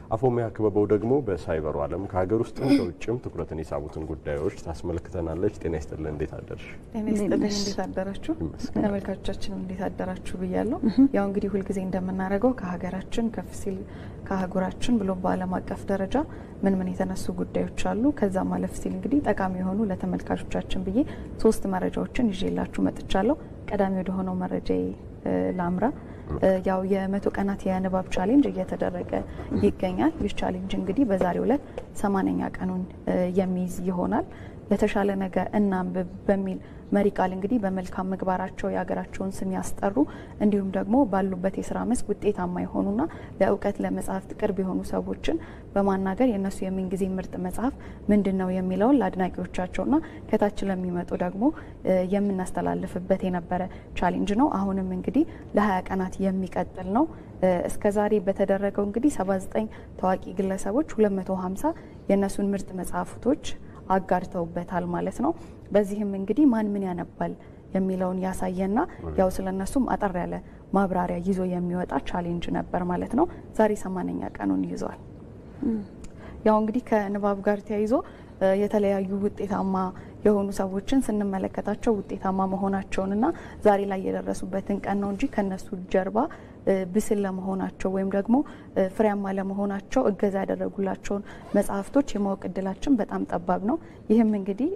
አፎሚያ ክበበው ደግሞ በሳይበሩ ዓለም ከሀገር ውስጥም ከውጭም ትኩረትን የሳቡትን ጉዳዮች ታስመልክተናለች። ጤና ይስጥልን፣ እንዴት አደርሽ? ጤና ይስጥልኝ፣ እንዴት አደራችሁ? ተመልካቾቻችን እንዴት አደራችሁ ብያለሁ። ያው እንግዲህ ሁልጊዜ እንደምናደርገው ከሀገራችን ከፍ ሲል ከአህጉራችን ብሎም በዓለም አቀፍ ደረጃ ምን ምን የተነሱ ጉዳዮች አሉ፣ ከዛ ማለፍ ሲል እንግዲህ ጠቃሚ የሆኑ ለተመልካቾቻችን ብዬ ሶስት መረጃዎችን ይዤላችሁ መጥቻለሁ። ቀዳሚ ወደ ሆነው መረጃ ላምራ። ያው የመቶ ቀናት የንባብ ቻሌንጅ እየተደረገ ይገኛል። ይህ ቻሌንጅ እንግዲህ በዛሬው ዕለት ሰማንያኛ ቀኑን የሚይዝ ይሆናል። ለተሻለ ነገ እናንብብ በሚል መሪ ቃል እንግዲህ በመልካም ምግባራቸው የሀገራቸውን ስም ያስጠሩ እንዲሁም ደግሞ ባሉበት የስራ መስክ ውጤታማ የሆኑና ለእውቀት ለመጽሐፍት ቅርብ የሆኑ ሰዎችን በማናገር የእነሱ የምንጊዜ ምርጥ መጽሐፍ ምንድን ነው የሚለውን ለአድናቂዎቻቸውና ከታች ለሚመጡ ደግሞ የምናስተላልፍበት የነበረ ቻሌንጅ ነው። አሁንም እንግዲህ ለሀያ ቀናት የሚቀጥል ነው። እስከ ዛሬ በተደረገው እንግዲህ 79 ታዋቂ ግለሰቦች 250 የእነሱን ምርጥ መጽሐፍቶች አጋርተውበታል ማለት ነው። በዚህም እንግዲህ ማን ምን ያነባል የሚለውን ያሳየና ያው ስለነሱም አጠር ያለ ማብራሪያ ይዞ የሚወጣ ቻሌንጅ ነበር ማለት ነው። ዛሬ ሰማንያኛ ቀኑን ይዟል። ያው እንግዲህ ከንባብ ጋር ተያይዞ የተለያዩ ውጤታማ የሆኑ ሰዎችን ስንመለከታቸው ውጤታማ መሆናቸውንና ዛሬ ላይ የደረሱበትን ቀን ነው እንጂ ከነሱ ጀርባ ብስል ለመሆናቸው ወይም ደግሞ ፍሬያማ ለመሆናቸው እገዛ ያደረጉላቸውን መጽሐፍቶች የማወቅ እድላችን በጣም ጠባብ ነው። ይህም እንግዲህ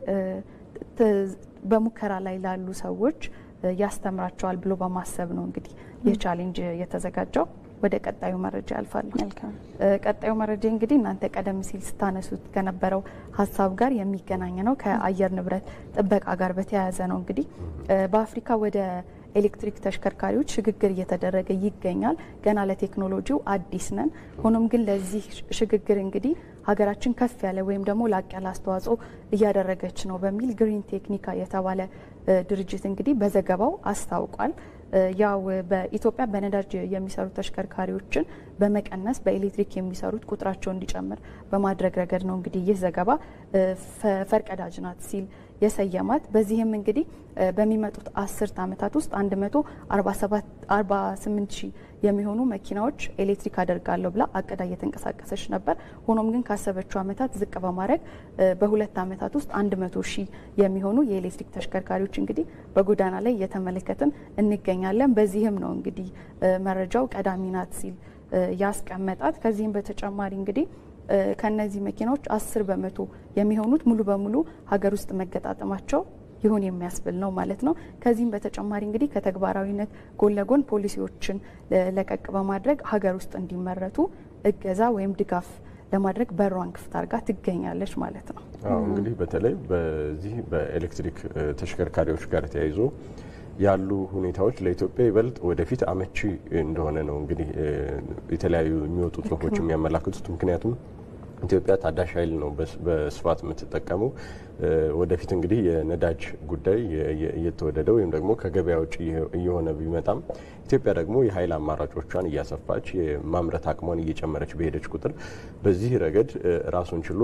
በሙከራ ላይ ላሉ ሰዎች ያስተምራቸዋል ብሎ በማሰብ ነው እንግዲህ ይህ ቻሌንጅ የተዘጋጀው። ወደ ቀጣዩ መረጃ ያልፋለሁ። ቀጣዩ መረጃ እንግዲህ እናንተ ቀደም ሲል ስታነሱት ከነበረው ሀሳብ ጋር የሚገናኝ ነው። ከአየር ንብረት ጥበቃ ጋር በተያያዘ ነው። እንግዲህ በአፍሪካ ወደ ኤሌክትሪክ ተሽከርካሪዎች ሽግግር እየተደረገ ይገኛል። ገና ለቴክኖሎጂው አዲስ ነን። ሆኖም ግን ለዚህ ሽግግር እንግዲህ ሀገራችን ከፍ ያለ ወይም ደግሞ ላቅ ያለ አስተዋጽኦ እያደረገች ነው በሚል ግሪን ቴክኒካ የተባለ ድርጅት እንግዲህ በዘገባው አስታውቋል። ያው በኢትዮጵያ በነዳጅ የሚሰሩ ተሽከርካሪዎችን በመቀነስ በኤሌክትሪክ የሚሰሩት ቁጥራቸው እንዲጨምር በማድረግ ረገድ ነው እንግዲህ ይህ ዘገባ ፈርቀዳጅ ናት ሲል የሰየማት። በዚህም እንግዲህ በሚመጡት አስርት ዓመታት ውስጥ 148 ሺህ የሚሆኑ መኪናዎች ኤሌክትሪክ አደርጋለሁ ብላ አቅዳ እየተንቀሳቀሰች ነበር። ሆኖም ግን ካሰበችው ዓመታት ዝቅ በማድረግ በሁለት ዓመታት ውስጥ 100 ሺህ የሚሆኑ የኤሌክትሪክ ተሽከርካሪዎች እንግዲህ በጎዳና ላይ እየተመለከትን እንገኛለን። በዚህም ነው እንግዲህ መረጃው ቀዳሚ ናት ሲል ያስቀመጣት። ከዚህም በተጨማሪ እንግዲህ ከነዚህ መኪናዎች አስር በመቶ የሚሆኑት ሙሉ በሙሉ ሀገር ውስጥ መገጣጠማቸው ይሁን የሚያስብል ነው ማለት ነው። ከዚህም በተጨማሪ እንግዲህ ከተግባራዊነት ጎን ለጎን ፖሊሲዎችን ለቀቅ በማድረግ ሀገር ውስጥ እንዲመረቱ እገዛ ወይም ድጋፍ ለማድረግ በሯን ክፍት አድርጋ ትገኛለች ማለት ነው። አዎ እንግዲህ በተለይ በዚህ በኤሌክትሪክ ተሽከርካሪዎች ጋር ተያይዞ ያሉ ሁኔታዎች ለኢትዮጵያ ይበልጥ ወደፊት አመቺ እንደሆነ ነው እንግዲህ የተለያዩ የሚወጡ ጽሁፎች የሚያመላክቱት። ምክንያቱም ኢትዮጵያ ታዳሽ ኃይል ነው በስፋት የምትጠቀመው። ወደፊት እንግዲህ የነዳጅ ጉዳይ እየተወደደ ወይም ደግሞ ከገበያ ውጭ እየሆነ ቢመጣም ኢትዮጵያ ደግሞ የኃይል አማራጮቿን እያሰፋች የማምረት አቅሟን እየጨመረች በሄደች ቁጥር በዚህ ረገድ ራሱን ችሎ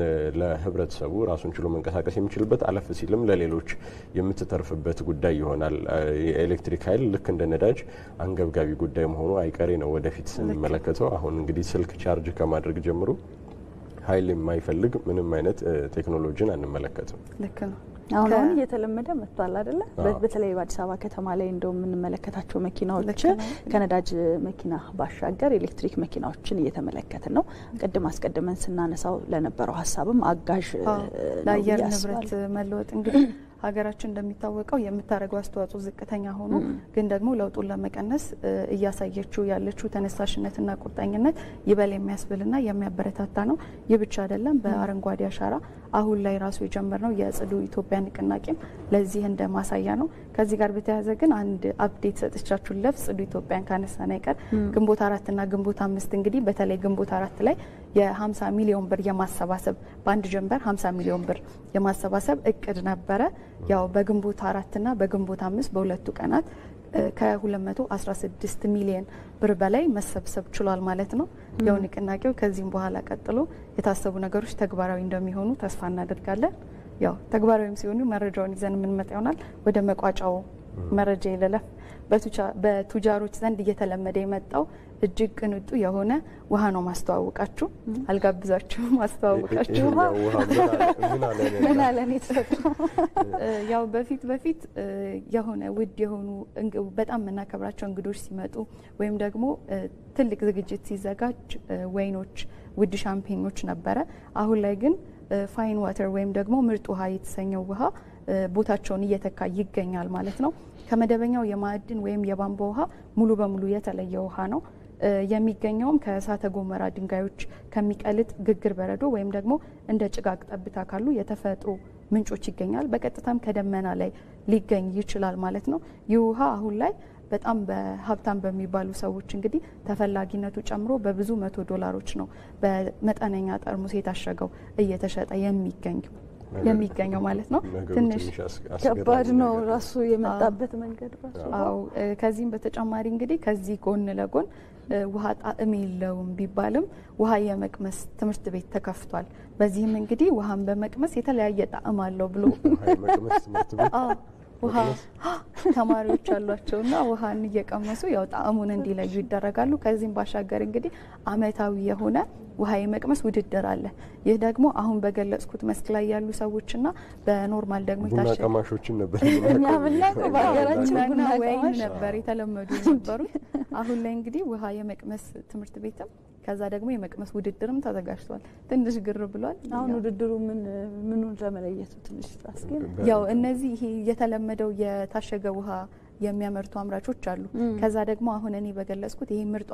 ለህብረተሰቡ ራሱን ችሎ መንቀሳቀስ የሚችልበት አለፍ ሲልም ለሌሎች የምትተርፍበት ጉዳይ ይሆናል። የኤሌክትሪክ ኃይል ልክ እንደ ነዳጅ አንገብጋቢ ጉዳይ መሆኑ አይቀሬ ነው ወደፊት ስንመለከተው። አሁን እንግዲህ ስልክ ቻርጅ ከማድረግ ጀምሮ ኃይል የማይፈልግ ምንም አይነት ቴክኖሎጂን አንመለከትም። ልክ ነው። አሁን አሁን እየተለመደ መጥቷል አይደለ? በተለይ በአዲስ አበባ ከተማ ላይ እንደው የምንመለከታቸው መኪናዎች ከነዳጅ መኪና ባሻገር ኤሌክትሪክ መኪናዎችን እየተመለከትን ነው። ቅድም አስቀድመን ስናነሳው ለነበረው ሀሳብም አጋዥ ለአየር ንብረት መለወጥ እንግዲህ ሀገራችን እንደሚታወቀው የምታደርገው አስተዋጽኦ ዝቅተኛ ሆኖ ግን ደግሞ ለውጡን ለመቀነስ እያሳየችው ያለችው ተነሳሽነትና ቁርጠኝነት ይበል የሚያስብልና የሚያበረታታ ነው። ይህ ብቻ አይደለም። በአረንጓዴ አሻራ አሁን ላይ ራሱ የጀመርነው የጽዱ ኢትዮጵያ ንቅናቄም ለዚህ እንደ ማሳያ ነው። ከዚህ ጋር በተያያዘ ግን አንድ አፕዴት ሰጥቻችሁ ለፍ ጽዱ ኢትዮጵያን ካነሳን አይቀር ግንቦት አራትና ግንቦት አምስት እንግዲህ በተለይ ግንቦት አራት ላይ የ50 ሚሊዮን ብር የማሰባሰብ በአንድ ጀንበር 50 ሚሊዮን ብር የማሰባሰብ እቅድ ነበረ። ያው በግንቦት አራትና በግንቦት አምስት በሁለቱ ቀናት ከ216 ሚሊዮን ብር በላይ መሰብሰብ ችሏል ማለት ነው። ያው ንቅናቄው ከዚህም በኋላ ቀጥሎ የታሰቡ ነገሮች ተግባራዊ እንደሚሆኑ ተስፋ እናደርጋለን። ያው ተግባራዊም ሲሆኑ መረጃውን ይዘን የምንመጣ ይሆናል። ወደ መቋጫው መረጃ ይለለፍ። በቱጃሮች ዘንድ እየተለመደ የመጣው እጅግ ቅንጡ የሆነ ውሃ ነው ማስተዋወቃችሁ። አልጋብዛችሁም፣ ማስተዋወቃችሁ ውሃ ምን አለን የተሰጠው ያው በፊት በፊት የሆነ ውድ የሆኑ በጣም የምናከብራቸው እንግዶች ሲመጡ ወይም ደግሞ ትልቅ ዝግጅት ሲዘጋጅ ወይኖች፣ ውድ ሻምፔኞች ነበረ። አሁን ላይ ግን ፋይን ዋተር ወይም ደግሞ ምርጥ ውሃ የተሰኘው ውሃ ቦታቸውን እየተካ ይገኛል ማለት ነው። ከመደበኛው የማዕድን ወይም የቧንቧ ውሃ ሙሉ በሙሉ የተለየ ውሃ ነው። የሚገኘውም ከእሳተ ገሞራ ድንጋዮች ከሚቀልጥ ግግር በረዶ ወይም ደግሞ እንደ ጭጋግ ጠብታ ካሉ የተፈጥሮ ምንጮች ይገኛል። በቀጥታም ከደመና ላይ ሊገኝ ይችላል ማለት ነው። ይህ ውሃ አሁን ላይ በጣም በሀብታም በሚባሉ ሰዎች እንግዲህ ተፈላጊነቱ ጨምሮ በብዙ መቶ ዶላሮች ነው በመጠነኛ ጠርሙስ የታሸገው እየተሸጠ የሚገኝ የሚገኘው ማለት ነው። ትንሽ ከባድ ነው ራሱ የመጣበት መንገድ ራሱ። አዎ ከዚህም በተጨማሪ እንግዲህ ከዚህ ጎን ለጎን ውሃ ጣዕም የለውም ቢባልም ውሃ የመቅመስ ትምህርት ቤት ተከፍቷል። በዚህም እንግዲህ ውሃን በመቅመስ የተለያየ ጣዕም አለው ብሎ ውሃ ተማሪዎች አሏቸውና ውሃን እየቀመሱ ያው ጣዕሙን እንዲለዩ ይደረጋሉ። ከዚህም ባሻገር እንግዲህ አመታዊ የሆነ ውሃ የመቅመስ ውድድር አለ። ይህ ደግሞ አሁን በገለጽኩት መስክ ላይ ያሉ ሰዎችና በኖርማል ደግሞ ቡና ቀማሾችን ነበር እኛ የምናውቀው በሀገራችን ቡና ወይን ቀማሽ ነበር የተለመዱ የነበሩት። አሁን ላይ እንግዲህ ውሃ የመቅመስ ትምህርት ቤትም ከዛ ደግሞ የመቅመስ ውድድርም ተዘጋጅቷል። ትንሽ ግር ብሏል። አሁን ውድድሩ ምን ምኑን ለመለየቱ ትንሽ አስጌ ያው እነዚህ ይሄ የተለመደው የታሸገ ውሃ የሚያመርቱ አምራቾች አሉ። ከዛ ደግሞ አሁን እኔ በገለጽኩት ይሄ ምርጧ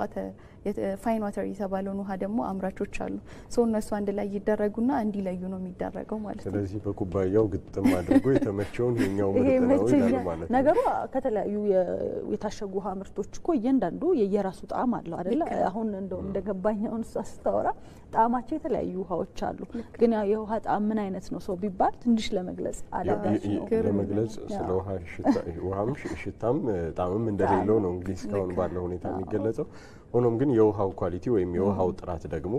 ፋይን ዋተር የተባለውን ውሃ ደግሞ አምራቾች አሉ። ሰው እነሱ አንድ ላይ ይደረጉና እንዲለዩ ነው የሚደረገው ማለት ነው። ስለዚህ በኩባያው ግጥም አድርጎ የተመቸውን የኛው ይሄ ምርጥ ነው ይላሉ መቸኛል ማለት ነው። ነገሩ ከተለያዩ የ- የታሸጉ ውሃ ምርቶች እኮ እያንዳንዱ የየራሱ ጣዕም አለው አይደለ? አሁን እንደው እንደገባኝ አሁን እሷ ስታወራ ጣዕማቸው የተለያዩ ውሃዎች አሉ። ግን ያው የውሃ ጣዕም ምን አይነት ነው ሰው ቢባል ትንሽ ለመግለጽ አዳጋች ነው። ለመግለጽ ስለ ውሃ ሽታ- ውሃም ሽ- ሽታም ጣዕምም እንደሌለው ነው እንግዲህ እስካሁን ባለው ሁኔታ የሚገለጸው። ሆኖም ግን የውሃው ኳሊቲ ወይም የውሃው ጥራት ደግሞ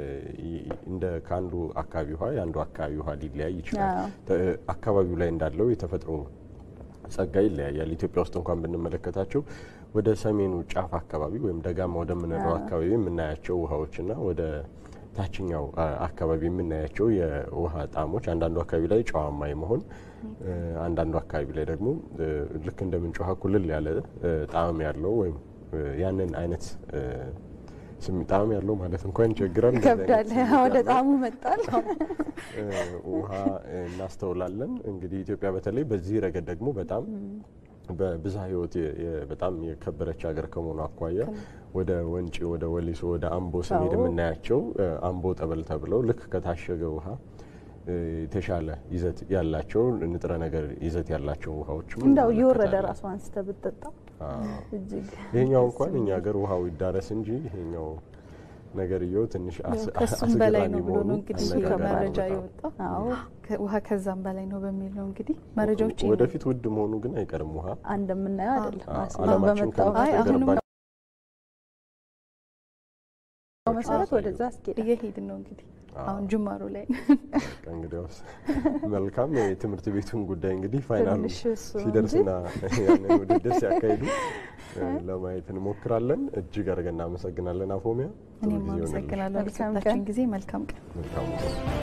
እንደ ከአንዱ አካባቢ ውሃ የአንዱ አካባቢ ውሃ ሊለያይ ይችላል። ተ- አካባቢው ላይ እንዳለው የተፈጥሮ ጸጋ ይለያያል። ኢትዮጵያ ውስጥ እንኳን ብንመለከታቸው ወደ ሰሜኑ ጫፍ አካባቢ ወይም ደጋማ ወደምንለው አካባቢ የምናያቸው ውሃዎችና ወደ ታችኛው አ- አካባቢ የምናያቸው የውሃ ጣዕሞች አንዳንዱ አካባቢ ላይ ጨዋማ የመሆን እ፣ አንዳንዱ አካባቢ ላይ ደግሞ እ፣ ልክ እንደ ምንጭ ውሃ ኩልል ያለ እ፣ ጣዕም ያለው ወይም እ፣ ያንን አይነት እ፣ ስም ጣዕም ያለው ማለት እንኳን ይቸግራል። እንደዚህ አይነት ከብዳለ ስሜት ወደ ያለው ጣዕሙ መጣል። እ፣ ውሃ እናስተውላለን። እንግዲህ ኢትዮጵያ በተለይ በዚህ ረገድ ደግሞ በጣም በብዝሃ ሕይወት የ- የ- በጣም የከበረች ሀገር ከመሆኑ አኳያ ወደ ወንጪ፣ ወደ ወሊሶ፣ ወደ አምቦ ስንሄድ አዎ። የምናያቸው እ፣ አምቦ ጠበል ተብለው ልክ ከታሸገ ውሃ እ፣ የተሻለ ይዘት ያላቸው ንጥረ ነገር ይዘት ያላቸው ውሃዎችም እንዳው እየወረደ እንመለከታለን። ራሱ አንስተ ብትጠጣ አዎ። እጅግ ይሄኛው እንኳን እኛ ሀገር ውሃው ይዳረስ እንጂ ይሄኛው ነገርየው ትንሽ አስ- ከሱም በላይ አስገራሚ ነው ብሎ መሆኑ ነው እንግዲህ አነጋጋሪ ነው ከመረጃ በጣም። የወጣው አዎ ከ- ውሃ ከዛም በላይ ነው በሚል ነው እንግዲህ መረጃዎች ይሄ ነው። ወደፊት ውድ መሆኑ ግን አይቀርም ውሃ እንደምናየው አይደለም አ- አስማ ዓለማችን በመጣው አይ አሁንም ከተቸገረባቸው መሰረት ወደዛ አስኬደ እየሄድን ነው እንግዲህ አሁን ጅማሮ ላይ በቃ እንግዲያውስ መልካም የትምህርት ቤቱን ጉዳይ እንግዲህ ፋይናሉ ትንሽ እሱ ነው ሲደርስና ያንን ውድድር ሲያካሂዱ እ፣ ለማየት እንሞክራለን። እጅግ አድርገን እናመሰግናለን አፎሚያ። ጥሩ እኔም ጊዜ ይሆንልሽ። አመሰግናለሁ መልካም ለሰጣችን ቀን። ጊዜ መልካም ቀን። መልካም